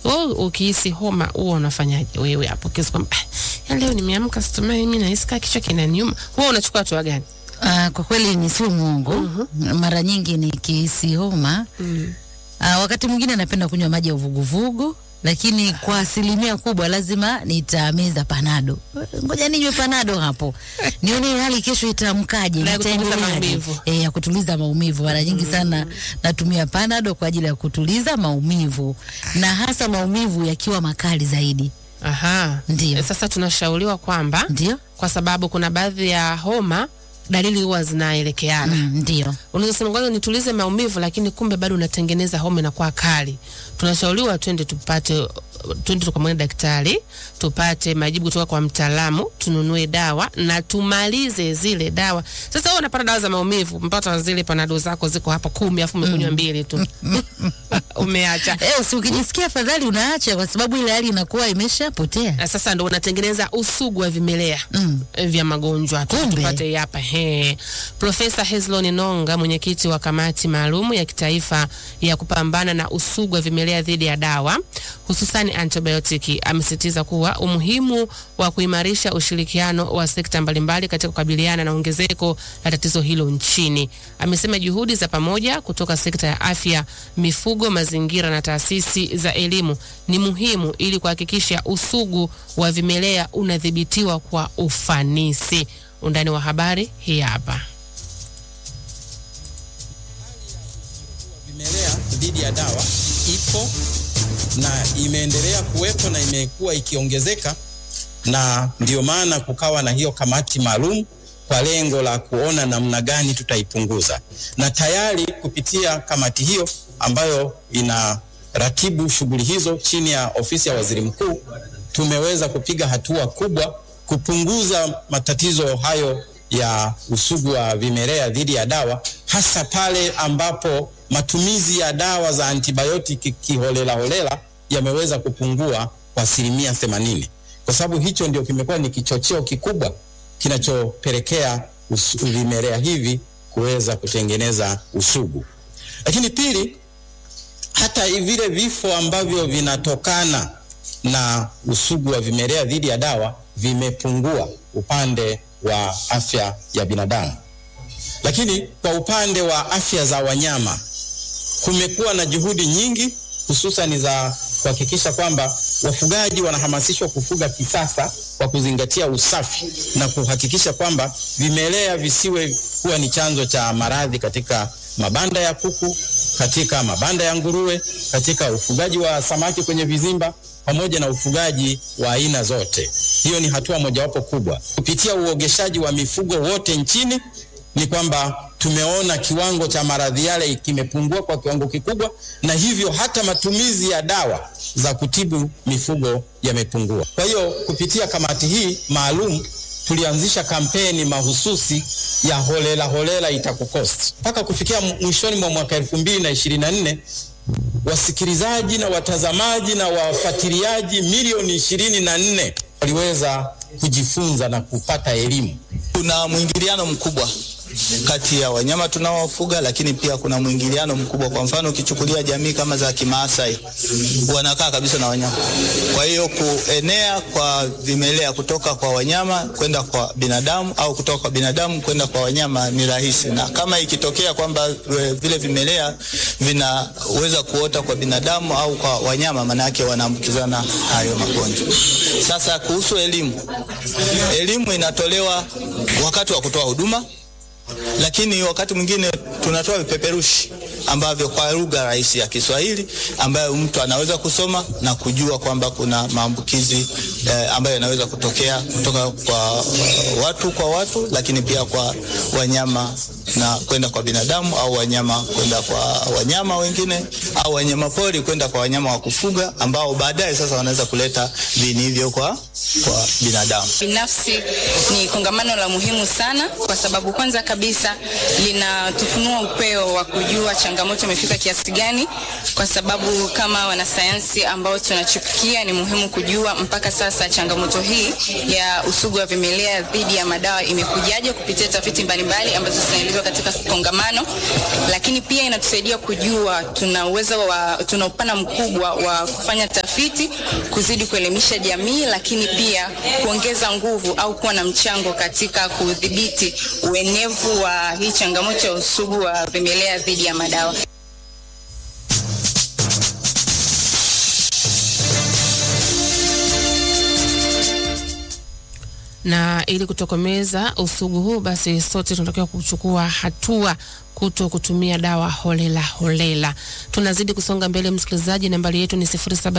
Wewe ukihisi homa huwa unafanyaje wewe hapo? Kesi kwamba "Ah, ya leo nimeamka situmai mimi nahisi kama kichwa kinaniuma. Wewe unachukua hatua gani? Ah, kwa kweli ni sio mwongo. Mara nyingi nikihisi homa ah, wakati mwingine napenda kunywa maji ya uvuguvugu, lakini kwa asilimia kubwa lazima nitameza panado. Ngoja ninywe panado hapo nione hali kesho itaamkaje, Na ya kutuliza nitaendeleaje. maumivu. Eh, ya kutuliza maumivu. Mara nyingi sana natumia panado kwa ajili ya kutuliza maumivu, na hasa maumivu yakiwa makali zaidi. Aha. Ndio. Eh, Sasa tunashauriwa kwamba Ndio, kwa sababu kuna baadhi ya homa dalili huwa zinaelekeana. mm, ndio. Unaweza sema kwanza nitulize maumivu, lakini kumbe bado unatengeneza homa inakuwa kali. Tunashauriwa twende tupate twende tukamwone daktari, tupate majibu kutoka kwa mtaalamu, tununue dawa na tumalize zile dawa. Sasa wewe unapata dawa za maumivu, mpaka zile panado zako ziko hapa kumi, afu umekunywa mbili tu umeacha. Eh, si ukijisikia afadhali unaacha kwa sababu ile hali inakuwa imeshapotea. Na sasa ndo unatengeneza usugu wa vimelea Mm. eh, vya magonjwa Tu- Kumbe. tupate hapa he. Profesa Hezlon Nonga, mwenyekiti wa kamati maalum ya kitaifa ya kupambana na usugu wa vimelea dhidi ya dawa hususani antibiotiki, amesisitiza kuwa umuhimu wa kuimarisha ushirikiano wa sekta mbalimbali katika kukabiliana na ongezeko la tatizo hilo nchini. Amesema juhudi za pamoja kutoka sekta ya afya, mifugo, mazingira na taasisi za elimu ni muhimu ili kuhakikisha usugu wa vimelea unadhibitiwa kwa ufanisi. Undani wa habari hii hapa. vimelea dhidi ya dawa ipo na imeendelea kuwepo na imekuwa ikiongezeka, na ndio maana kukawa na hiyo kamati maalum kwa lengo la kuona namna gani tutaipunguza, na tayari kupitia kamati hiyo ambayo inaratibu shughuli hizo chini ya ofisi ya waziri mkuu, tumeweza kupiga hatua kubwa kupunguza matatizo hayo ya usugu wa vimelea dhidi ya dawa, hasa pale ambapo matumizi ya dawa za antibiotiki kiholela holela yameweza kupungua kwa asilimia themanini, kwa sababu hicho ndio kimekuwa ni kichocheo kikubwa kinachopelekea usu- vimelea hivi kuweza kutengeneza usugu. Lakini pili, hata vile vifo ambavyo vinatokana na usugu wa vimelea dhidi ya dawa vimepungua upande wa afya ya binadamu. Lakini kwa upande wa afya za wanyama kumekuwa na juhudi nyingi hususan za kuhakikisha kwamba wafugaji wanahamasishwa kufuga kisasa kwa kuzingatia usafi na kuhakikisha kwamba vimelea visiwe kuwa ni chanzo cha maradhi katika mabanda ya kuku, katika mabanda ya nguruwe, katika ufugaji wa samaki kwenye vizimba pamoja na ufugaji wa aina zote. Hiyo ni hatua mojawapo kubwa. Kupitia uogeshaji wa mifugo wote nchini ni kwamba tumeona kiwango cha maradhi yale kimepungua kwa kiwango kikubwa, na hivyo hata matumizi ya dawa za kutibu mifugo yamepungua. Kwa hiyo kupitia kamati hii maalum tulianzisha kampeni mahususi ya holela holela itakukosti mpaka kufikia mwishoni mwa mwaka elfu mbili na ishirini na nne wasikilizaji na watazamaji na wafuatiliaji milioni ishirini na nne waliweza kujifunza na kupata elimu. Kuna mwingiliano mkubwa kati ya wanyama tunaowafuga, lakini pia kuna mwingiliano mkubwa. Kwa mfano, ukichukulia jamii kama za Kimaasai wanakaa kabisa na wanyama, kwa hiyo kuenea kwa vimelea kutoka kwa wanyama kwenda kwa binadamu au kutoka kwa binadamu kwenda kwa wanyama ni rahisi, na kama ikitokea kwamba e, vile vimelea vinaweza kuota kwa binadamu au kwa wanyama, maana yake wanaambukizana hayo magonjwa. Sasa kuhusu elimu, elimu inatolewa wakati wa kutoa huduma lakini wakati mwingine tunatoa vipeperushi ambavyo kwa lugha rahisi ya Kiswahili ambayo mtu anaweza kusoma na kujua kwamba kuna maambukizi eh, ambayo yanaweza kutokea kutoka kwa uh, watu kwa watu, lakini pia kwa wanyama na kwenda kwa binadamu au wanyama kwenda kwa wanyama wengine au wanyama pori kwenda kwa wanyama wa kufuga ambao baadaye sasa wanaweza kuleta viini hivyo kwa, kwa binadamu. Binafsi ni kongamano la muhimu sana, kwa sababu kwanza kabisa linatufunua upeo wa kujua changamoto imefika kiasi gani, kwa sababu kama wanasayansi ambao tunachipukia ni muhimu kujua mpaka sasa changamoto hii ya usugu wa vimelea dhidi ya madawa imekujaje kupitia tafiti mbalimbali ambazo zinaeleza kusikilizwa katika kongamano, lakini pia inatusaidia kujua tuna uwezo wa tuna upana mkubwa wa kufanya tafiti, kuzidi kuelimisha jamii, lakini pia kuongeza nguvu au kuwa na mchango katika kudhibiti uenevu wa hii changamoto ya usugu wa vimelea dhidi ya madawa. na ili kutokomeza usugu huu, basi sote tunatakiwa kuchukua hatua kuto kutumia dawa holela holela. Tunazidi kusonga mbele, msikilizaji, nambari yetu ni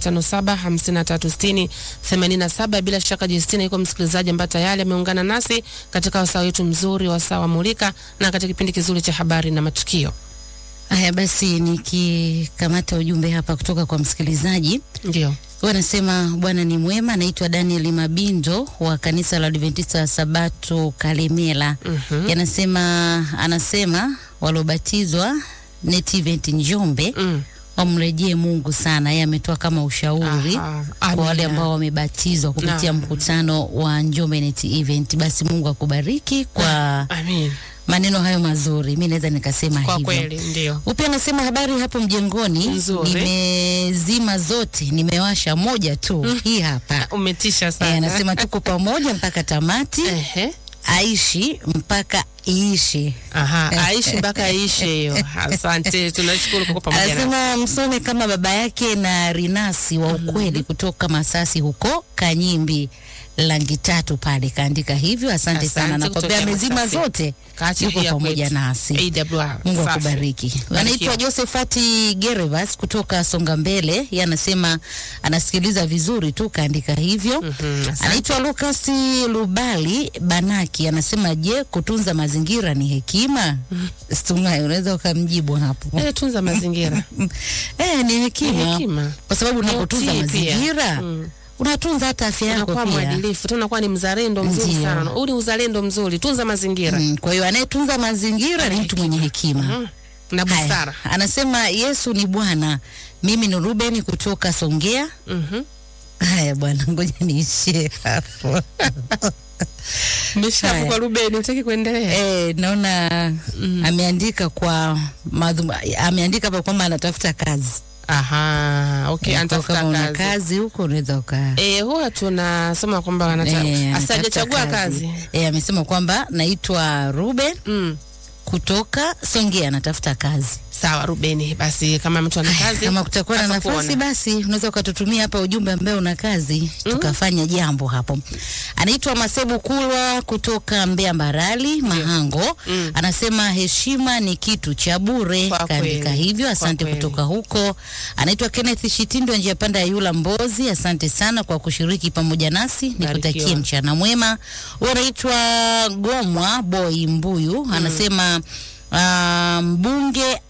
0757536087. Bila shaka Justina yuko msikilizaji ambaye tayari ameungana nasi katika wasaa wetu mzuri, wasaa wa Mulika, na katika kipindi kizuri cha habari na matukio. Haya basi, nikikamata ujumbe hapa kutoka kwa msikilizaji Ndio. wanasema Bwana ni mwema. Naitwa Daniel Mabindo wa kanisa la Adventista wa Sabato Kalemela. Mhm. Yanasema anasema waliobatizwa Net Event Njombe Mm. wamrejee Mungu sana. Yeye ametoa kama ushauri Aha, kwa wale amina. ambao wamebatizwa kupitia Naam. mkutano wa Njombe Net Event. Basi Mungu akubariki kwa Amin. maneno hayo mazuri, mi naweza nikasema Kwa hivyo. kweli ndio. Upya anasema habari hapo mjengoni, Nzuri. nimezima zote, nimewasha moja tu, hii hapa. Umetisha Eh, sana. anasema tuko pamoja mpaka tamati, Ehe. aishi mpaka iishi. Aha, aishi mpaka aishe hiyo. Asante, tunashukuru kwa kuwa pamoja nasi. Anasema msome kama baba yake na Rinasi wa ukweli kutoka Masasi huko Kanyimbi langi tatu pale, kaandika hivyo. Asante, sana, Asante nakwambia kutokea amezima Masasi. zote, Kaacha yuko hii ya pamoja kwetu. nasi. AWR. Mungu Safi. akubariki. Anaitwa Barikiwa. Josephat Gervas kutoka Songa Mbele, yeye anasema anasikiliza vizuri tu, kaandika hivyo. Mhm, asante. Anaitwa Lucas Lubali Banaki, anasema je, kutunza mazingira ni hekima? Stumai, unaweza ukamjibu hapo. Eh, tunza mazingira. Eh, ni hekima, Ni hekima. kwa sababu unapotunza utii pia. mazingira Mm. unatunza hata afya yako Unakuwa pia. mwadilifu, tena unakuwa ni mzalendo mzuri Ndio. sana. Huu ni uzalendo mzuri, tunza mazingira. Mm, kwa hiyo anayetunza mazingira ni mtu mwenye hekima. Mhm. Na Haya, busara. anasema Yesu ni Bwana. Mimi ni Ruben kutoka Songea. Mhm. Haya bwana, ngoja niishie hapo. Umeshafu Haya. kwa Ruben, utaki kuendelea? Eh, naona ameandika kwa madhum, ameandika hapa kwamba anatafuta kazi. Aha, okay, Kwa anatafuta kama una kazi. kazi huko unaweza uka Eh, huwa tunasema kwamba wanataka Eh, anatafuta asijachagua kazi. Eh, amesema kwamba naitwa Ruben Mm. kutoka Songea anatafuta kazi. Sawa Rubeni, basi kama mtu ana kazi Kama kutakuwa na nafasi atakuona. basi unaweza ukatutumia hapa ujumbe ambao una kazi tukafanya jambo hapo. Anaitwa Masebu Kulwa kutoka Mbeya Mbarali Mahango. Mm. Anasema heshima ni kitu cha bure, Kwa kaandika kweli. hivyo. Kwa Asante kweli. kutoka huko. Anaitwa Kenneth Shitindo njia panda ya Yula Mbozi. Asante sana kwa kushiriki pamoja nasi, nikutakie Barikiwa. mchana mwema. Huyu anaitwa Gomwa Boy Mbuyu anasema ah, mbunge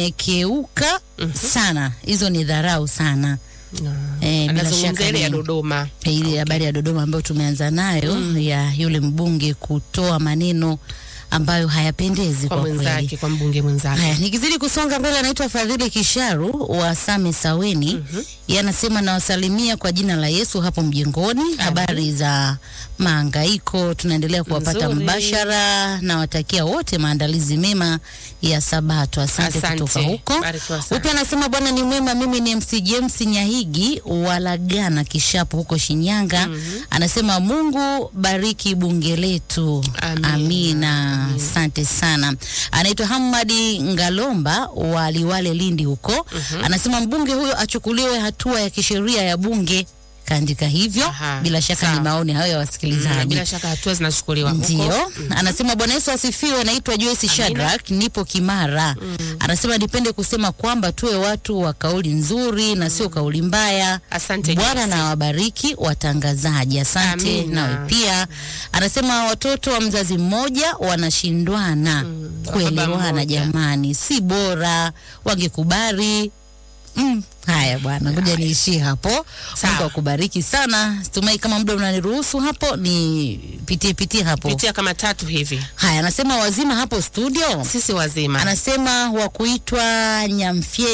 amekeuka sana, hizo ni dharau sana. No. Eh, bila Anazungumzia shaka ile ya ni- Dodoma. Ile habari ya Dodoma ambayo tumeanza nayo ya yule mbunge kutoa maneno ambayo hayapendezi kwa kwa kweli. mwenzake, kwa mbunge mwenzake. Haya, nikizidi kusonga mbele, anaitwa Fadhili Kisharu wa Same Saweni. mm Yeye anasema nawasalimia kwa jina la Yesu hapo mjengoni. Habari za maangaiko, tunaendelea kuwapata Nzuri. mbashara. Nawatakia wote maandalizi mema ya Sabato. Asante, Asante. kutoka huko. Barikiwa sana. Upya anasema Bwana ni mwema. Mimi ni MC James Nyahigi walagana Kishapu huko Shinyanga. Anasema Mungu bariki bunge letu. Amina. Amina. Asante sana. Anaitwa Hamadi Ngalomba wa Liwale Lindi huko. Anasema mbunge huyo achukuliwe hatua ya kisheria ya bunge. Kaandika hivyo. Aha, Bila shaka sawa. ni maoni hayo ya Mm, wasikilizaji. bila shaka hatua zinachukuliwa huko. Ndio, anasema Bwana Yesu asifiwe. Naitwa Joyce Shadrack, nipo Kimara. Anasema nipende kusema kwamba tuwe watu wa kauli nzuri na sio kauli mbaya. Asante Bwana Joyce. na wabariki watangazaji. Asante Amina. nawe pia. Anasema watoto wa mzazi mmoja wanashindwana wa baba kuelewana, mmoja. jamani, si bora wangekubali Mm, haya bwana, ngoja niishie hapo. Sawa. Mungu akubariki sana. Tumai kama muda unaniruhusu hapo nipitie pitie hapo. Pitia kama tatu hivi. Haya, anasema wazima hapo studio. Sisi wazima. Anasema wa kuitwa Nyamfyei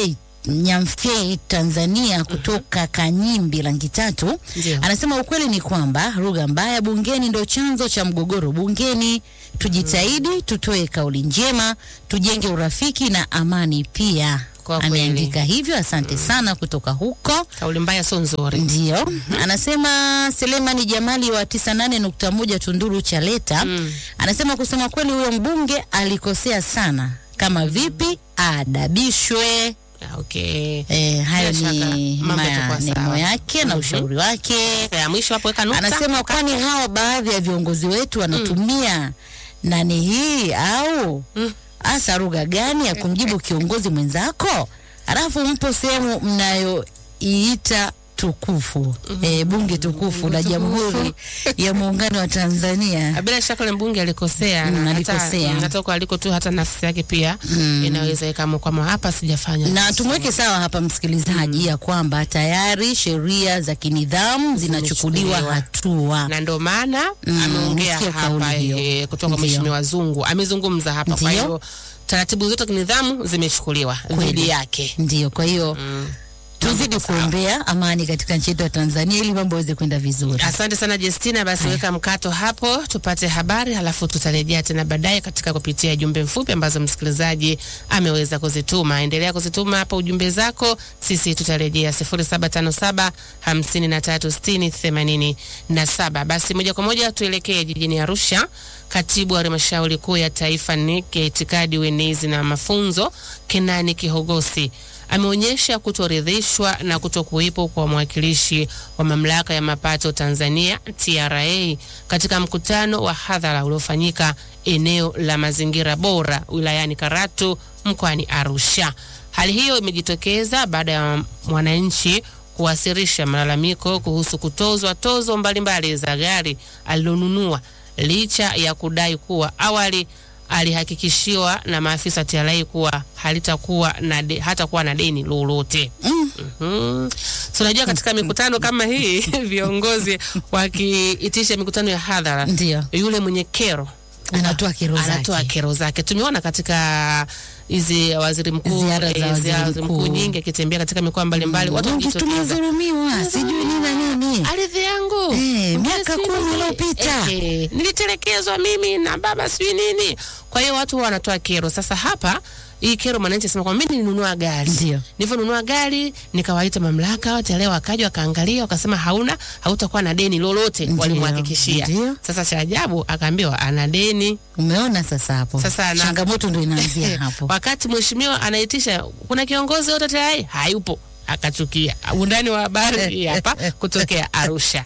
Nyamfei Tanzania kutoka Kanyimbi rangi tatu Ndio. anasema ukweli ni kwamba lugha mbaya bungeni ndio chanzo cha mgogoro bungeni. Tujitahidi tutoe kauli njema, tujenge urafiki na amani pia. Kwa kweli. Ameandika hivyo, asante sana kutoka huko. Kauli mbaya sio nzuri. Ndio, anasema Selemani Jamali wa 98.1 Tunduru Chaleta Mm. anasema kusema kweli, huyo mbunge alikosea sana. Kama vipi adabishwe. Ah, Okay. E, hayo Bila shaka, ni mambo yatakuwa maneno sawa. yake na Mhm. ushauri wake. Ya mwisho hapo weka nukta. Anasema kwani hawa baadhi ya viongozi wetu wanatumia nani hii au Mm. hasa lugha gani ya kumjibu kiongozi mwenzako, alafu mpo sehemu mnayoiita tukufu eh, bunge tukufu la Jamhuri ya Muungano wa Tanzania. bila shaka yule mbunge alikosea Mm, na alikosea. hata, mm, hata kwa aliko tu hata nafsi yake pia inaweza ikamu kwamba hapa sijafanya na vizuri. tumweke sawa hapa msikilizaji, ya kwamba tayari sheria za kinidhamu zinachukuliwa Zimechukuliwa. hatua. na ndo maana Mm, ameongea nisikie hapa kauli hiyo. eh, kutoka Ndio. mheshimiwa Zungu amezungumza hapa, kwa Ndio. hiyo taratibu zote za kinidhamu zimechukuliwa dhidi yake. Ndio, kwa hiyo tuzidi kuombea amani katika nchi yetu ya Tanzania ili mambo yaweze kwenda vizuri. Asante sana Justina, basi weka mkato hapo tupate habari, halafu tutarejea tena baadaye katika kupitia jumbe mfupi ambazo msikilizaji ameweza kuzituma. Endelea kuzituma hapo ujumbe zako, sisi tutarejea 0757 53 60 87. Basi moja kwa moja tuelekee jijini Arusha. Katibu wa halmashauri kuu ya taifa NEC ya itikadi, uenezi na mafunzo Kenani Kihogosi ameonyesha kutoridhishwa na kutokuwepo kwa mwakilishi wa mamlaka ya mapato Tanzania TRA katika mkutano wa hadhara uliofanyika eneo la mazingira bora wilayani Karatu mkoani Arusha. Hali hiyo imejitokeza baada ya mwananchi kuwasilisha malalamiko kuhusu kutozwa tozo mbalimbali za gari alilonunua licha ya kudai kuwa awali alihakikishiwa na maafisa TRA kuwa halitakuwa na de, hatakuwa na deni lolote. Mm. Mhm. So unajua katika mikutano kama hii viongozi wakiitisha mikutano ya hadhara, Ndio. yule mwenye kero Anatoa kero anatoa zake. kero zake. Tumeona katika hizi waziri mkuu Ziara za eh, waziri ziara za mkuu. nyingi akitembea katika mikoa mbalimbali, watu Wengi wakijitokeza tumedhulumiwa, sijui nini na nini. ardhi yangu Eh, miaka Sijui kumi nini. iliyopita. Eh, nilitelekezwa mimi na baba sijui nini. Kwa hiyo watu huwa wanatoa kero. Sasa hapa hii kero mwananchi sema kwamba mimi nilinunua gari. Ndio. Nilivyonunua gari nikawaita mamlaka wote leo wakaja wakaangalia wakasema hauna hautakuwa na deni lolote Ndio, walimhakikishia. ndio. Sasa cha ajabu akaambiwa ana deni. Umeona sasa hapo, Sasa na- changamoto ndo inaanzia hapo. Wakati mheshimiwa anaitisha kuna kiongozi yote tayari hayupo akachukia. Undani wa habari hii hapa kutokea Arusha.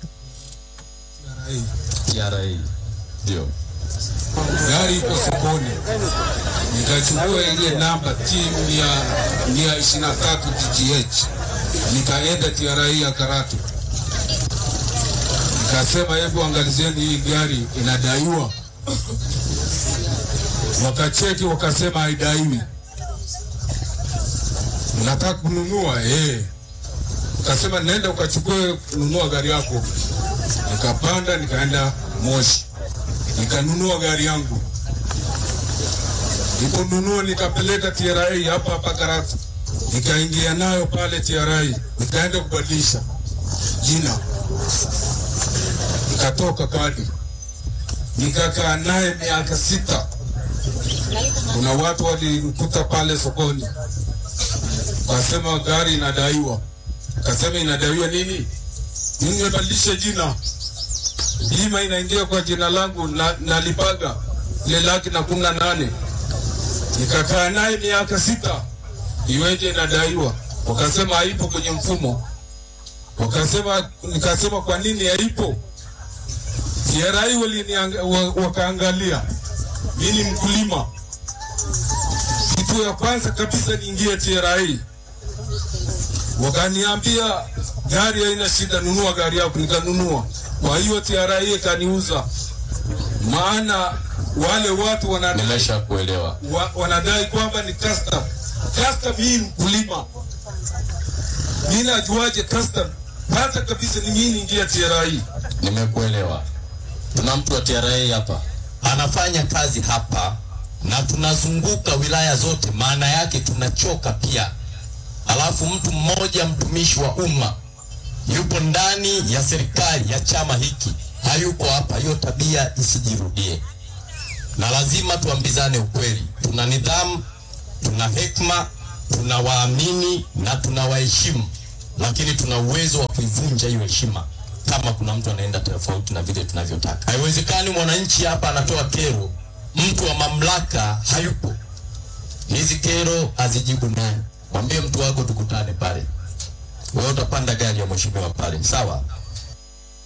TRA ndio gari iko sokoni, nikachukua ile namba T mia mia ishirini na tatu TGH, nikaenda TRA ya Karatu, nikasema hebu angalizieni hii gari inadaiwa. Wakacheki wakasema haidaiwi. Unataka kununua eh? Ukasema nenda ukachukue kununua gari yako nikapanda nikaenda Moshi nikanunua gari yangu. Niliponunua nikapeleka TRA hapa hapa Karatu, nikaingia nayo pale TRA, nikaenda kubadilisha jina, nikatoka kadi, nikakaa naye miaka sita. Kuna watu walinikuta pale sokoni, wakasema gari inadaiwa. Kasema inadaiwa nini? Mimi nimebadilisha jina bima inaingia kwa jina langu na, nalipaga ile laki na kumi na nane nikakaa naye miaka sita, iweje inadaiwa? Wakasema haipo kwenye mfumo. Wakasema, nikasema kwa nini haipo? TRA walinianga- wa- wakaangalia, mimi ni mkulima, kitu ya kwanza kabisa niingie TRA, wakaniambia gari haina shida, nunua gari yako. Nikanunua. Kwa hiyo TRA ikaniuza, maana wale watu wanadai, Nimesha kuelewa. wa, wanadai kwamba ni custom. Custom hii mkulima, mimi najuaje custom? Kwanza kabisa ni mimi niingia TRA. Nimekuelewa. Tuna mtu wa TRA hapa anafanya kazi hapa na tunazunguka wilaya zote, maana yake tunachoka pia. alafu mtu mmoja mtumishi wa umma yupo ndani ya serikali ya chama hiki hayuko hapa, hiyo tabia isijirudie, na lazima tuambizane ukweli. Tuna nidhamu, tuna hekima, tunawaamini na tunawaheshimu, lakini tuna uwezo wa kuivunja hiyo heshima kama kuna mtu anaenda tofauti na vile tunavyotaka. Haiwezekani mwananchi hapa anatoa kero, mtu wa mamlaka hayupo. Hizi kero azijibu nani? Mwambie mtu wako tukutane pale, wewe utapanda gari ya mheshimiwa pale, sawa?